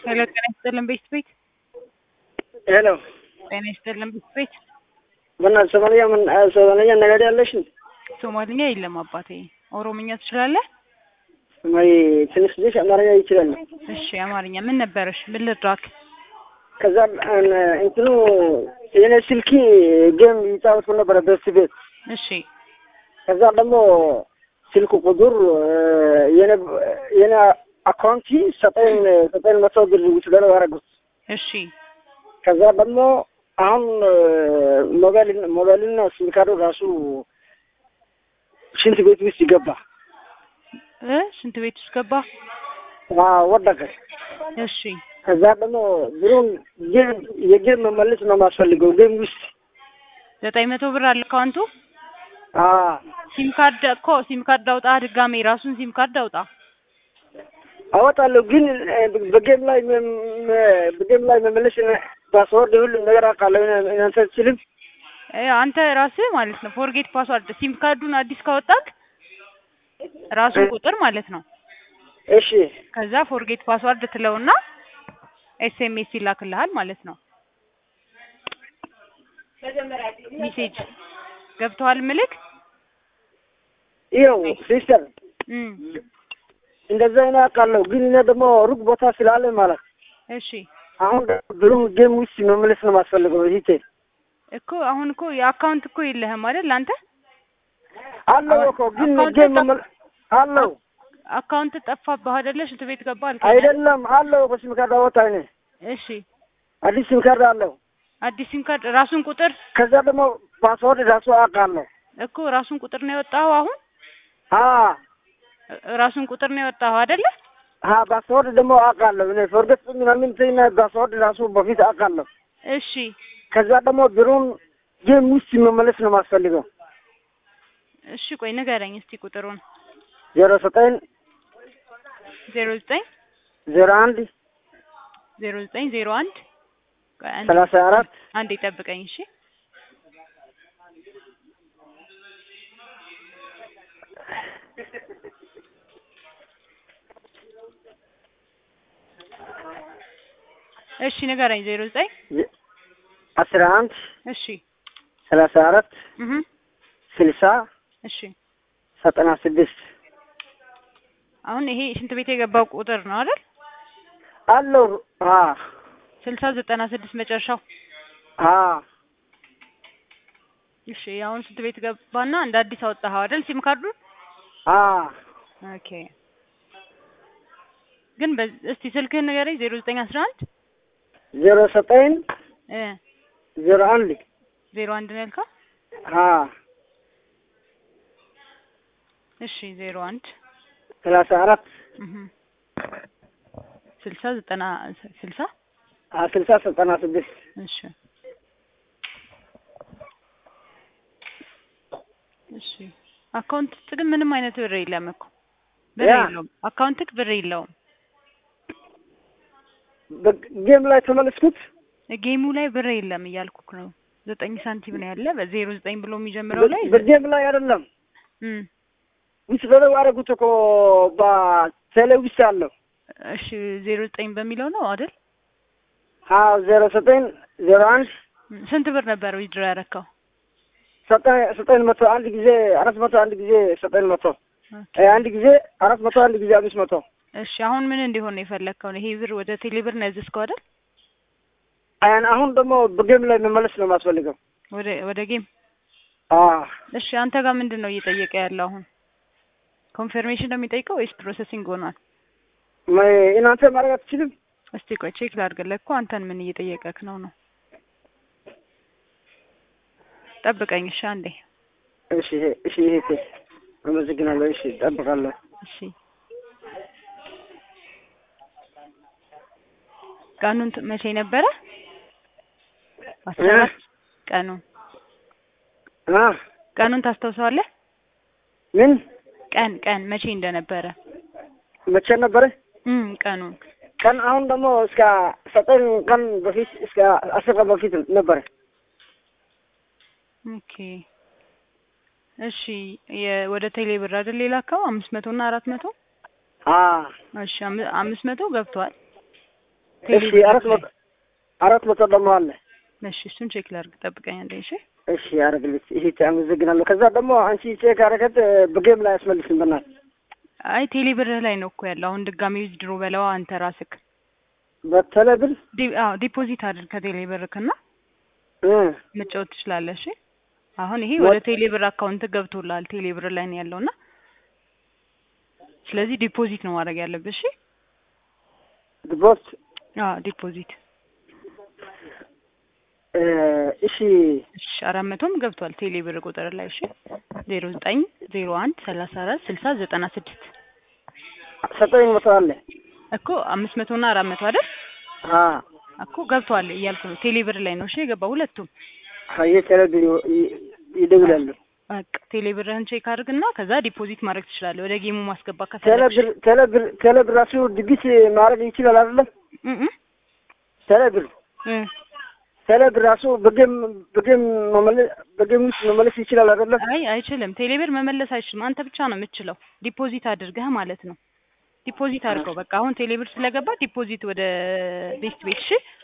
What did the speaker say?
ሄሎ ጤና ይስጥልን ቤት ቤት ሄሎ ጤና ይስጥልን ቤት ቤት በእናትህ ሶማልኛ ምን ሶማልኛ ነገር ያለሽ ሶማልኛ የለም አባቴ። ኦሮምኛ ትችላለህ? ወይ ትንሽ ልጅ አማርኛ ይችላል። እሺ አማርኛ ምን ነበረሽ? ምን ልድራክ? ከዛ እንትኑ የኔ ስልኪ ጌም ይጫወቱ ነበረ በስ ቤት። እሺ ከዛ ደግሞ ስልክ ቁጥር የኔ የኔ አካውንቲ ዘጠኝ ዘጠኝ መቶ ብር ውስደለው ያደረጉት። እሺ ከዛ ደግሞ አሁን ሞባይል ሞባይልና ሲም ካርዱ ራሱ ሽንት ቤት ውስጥ ይገባ እ ሽንት ቤት ውስጥ ገባ። ወደቀ። እሺ ከዛ ደግሞ ብሩን ጌም የጌም መመለስ ነው የማስፈልገው ጌም ውስጥ ዘጠኝ መቶ ብር አለ አካውንቱ። አ ሲም ካርድ እኮ ሲም ካርድ አውጣ፣ ድጋሜ ራሱን ሲም ካርድ አውጣ። አወጣለሁ ግን በጌም ላይ በጌም ላይ መመለስ ፓስወርድ ሁሉ ነገር አውቃለሁ። እናንተ አትችልም። እ አንተ ራስህ ማለት ነው ፎርጌት ፓስዋርድ ሲም ካርዱን አዲስ ካወጣክ ራሱን ቁጥር ማለት ነው። እሺ ከዛ ፎርጌት ፓስዋርድ ትለውና ኤስኤምኤስ ይላክልሃል ማለት ነው። ሜሴጅ ገብተዋል ምልክ ይኸው ሲስተር እም እንደዛ አይነት አውቃለሁ። ግን እኔ ደግሞ ሩቅ ቦታ ስላለ ማለት እሺ አሁን ብሩ ጌም ውስጥ መመለስ ነው የማስፈልገው። እህቴ እኮ አሁን እኮ የአካውንት እኮ የለህም አይደል አንተ? አለው እኮ ግን አካውንት ጌም ጠፋ- መመለ አለው አካውንት ጠፋብህ አይደለ? ሽንት ቤት ገባ አልከኝ። አይደለም አለው እኮ ሲም ካርድ አወጣ እኔ እሺ አዲስ ሲም ካርድ አለው። አዲስ ሲም ካርድ ራሱን ቁጥር ከዛ ደግሞ ፓስወርድ ራሱ አውቃለሁ። እኮ ራሱን ቁጥር ነው የወጣኸው አሁን አ እ- ራሱን ቁጥር ነው የወጣኸው አይደለ? አ ፓስወርድ ደግሞ አውቃለሁ እኔ ፎርጌት ምናምን እንትን ፓስወርድ ራሱ በፊት አውቃለሁ። እሺ ከዛ ደግሞ ብሩን ጌም ውስጥ መመለስ ነው የማስፈልገው። እሺ ቆይ ንገረኝ እስቲ ቁጥሩን ዜሮ ዘጠኝ ዜሮ ዘጠኝ ዜሮ አንድ ዜሮ ዘጠኝ ዜሮ አንድ ቆይ አንዴ- ሰላሳ አራት አንዴ ጠብቀኝ እሺ እሺ ንገረኝ ዜሮ ዘጠኝ አስራ አንድ እሺ ሰላሳ አራት እህ ስልሳ እሺ ዘጠና ስድስት አሁን ይሄ ሽንት ቤት የገባው ቁጥር ነው አይደል? አለው አ ስልሳ ዘጠና ስድስት መጨረሻው። አ እሺ አሁን ሽንት ቤት ገባና እንደ አዲስ አወጣኸው አይደል ሲም ካርዱን? አ ኦኬ ግን በ- እስቲ ስልክህን ንገረኝ ዜሮ ዘጠኝ አስራ አንድ ዜሮ ዘጠኝ እ ዜሮ አንድ ዜሮ አንድ ነው ያልከው? አ እሺ ዜሮ አንድ ሰላሳ አራት እህ ስልሳ ዘጠና ስልሳ አ ስልሳ ዘጠና ስድስት እሺ እሺ አካውንት ውስጥ ግን ምንም አይነት ብር የለም እኮ ብር ያ። የለውም። አካውንትክ ብር የለውም። ጌም ላይ ተመለስኩት። ጌሙ ላይ ብር የለም እያልኩክ ነው። ዘጠኝ ሳንቲም ነው ያለ በዜሮ ዘጠኝ ብሎ የሚጀምረው ላይ በጌም ላይ አይደለም እም ውስጥ በለው ያደረጉት እኮ በቴሌ ውስጥ አለው። እሺ ዜሮ ዘጠኝ በሚለው ነው አይደል? አዎ ዜሮ ዘጠኝ ዜሮ አንድ እም፣ ስንት ብር ነበር ዊድሮ ያረከው? ዘጠኝ ዘጠኝ መቶ አንድ ጊዜ አራት መቶ አንድ ጊዜ ዘጠኝ መቶ እ አንድ ጊዜ አራት መቶ አንድ ጊዜ አምስት መቶ እሺ አሁን ምን እንዲሆን ነው የፈለግከው? ይሄ ብር ወደ ቴሌ ብር ነው ያዘዝከው አይደል? አያን አሁን ደግሞ በጌም ላይ መመለስ ነው የማስፈልገው። ወደ ወደ ጌም አ እሺ አንተ ጋር ምንድን ነው እየጠየቀ ያለው አሁን? ኮንፈርሜሽን ነው የሚጠይቀው ወይስ ፕሮሰሲንግ ሆኗል? ማ- እናንተ ማድረግ አትችልም? እስቲ ቆይ ቼክ ላድርግልህ እኮ አንተን ምን እየጠየቀክ ነው ነው። ጠብቀኝ እሺ አንዴ። እሺ እሺ እህቴ አመሰግናለሁ። እሺ እጠብቃለሁ። እሺ ቀኑን ት- መቼ ነበረ? አስራ እ? አራት ቀኑን አ ቀኑን ታስታውሰዋለህ? ምን ቀን ቀን መቼ እንደነበረ መቼ ነበረ? እም ቀኑን ቀን አሁን ደግሞ እስከ ዘጠኝ ቀን በፊት እስከ አስር ቀን በፊት ነበረ። ኦኬ እሺ የ- ወደ ቴሌ ብር አይደል የላከው አምስት መቶ እና አራት መቶ አ እሺ አም- አምስት መቶ ገብቷል እሺ አራት መቶ አራት መቶ ደግሞ አለ። እሺ እሱን ቼክ ላድርግ፣ ጠብቀኝ አንዴ። እሺ እሺ አረግልሽ። ይሄ አመሰግናለሁ። ከዛ ደግሞ አንቺ ቼክ አረገት በጌም ላይ አስመልስም በናት አይ ቴሌ ብርህ ላይ ነው እኮ ያለው። አሁን ድጋሚ ዊዝድሮ በለዋ አንተ ራስክ በተለብር ዲ- አዎ ዲፖዚት አድርግ ከቴሌ ብርክና እ መጫወት ትችላለህ። እሺ አሁን ይሄ ወ- ወደ ቴሌ ብር አካውንት ገብቶልሃል። ቴሌ ብር ላይ ነው ያለውና ስለዚህ ዲፖዚት ነው ማድረግ ያለብህ። እሺ ድቦት አዎ ዲፖዚት እ እሺ እሺ አራት መቶም ገብቷል ቴሌ ብር ቁጥር ላይ እሺ ዜሮ ዘጠኝ ዜሮ አንድ ሰላሳ አራት ስልሳ ዘጠና ስድስት ዘጠኝ መቶ አለ። እኮ አምስት መቶ እና አራት መቶ አይደል አ እኮ ገብቷል እያልኩ ነው። ቴሌ ብር ላይ ነው እሺ የገባው ሁለቱም። ሀየ ቴሌብር ይ- ይደውላሉ። በቃ ቴሌ ብርህን ቼክ አድርግና ከዛ ዲፖዚት ማድረግ ትችላለህ። ወደ ጌሙ ማስገባት ከፈለግሽ ቴሌብር ቴሌብር ቴሌብር ራሱ ድግስ ማድረግ ይችላል አይደለም? እ እ ቴሌብር እ ቴሌብር ራሱ በጌም በጌም መመለስ በጌም ውስጥ መመለስ ይችላል አይደለም? አይ አይችልም። ቴሌ ብር መመለስ አይችልም። አንተ ብቻ ነው የምትችለው። ዲፖዚት አድርገህ ማለት ነው። ዲፖዚት አድርገው በቃ አሁን ቴሌ ብር ስለገባ ዲፖዚት ወደ ቤስት ቤት እሺ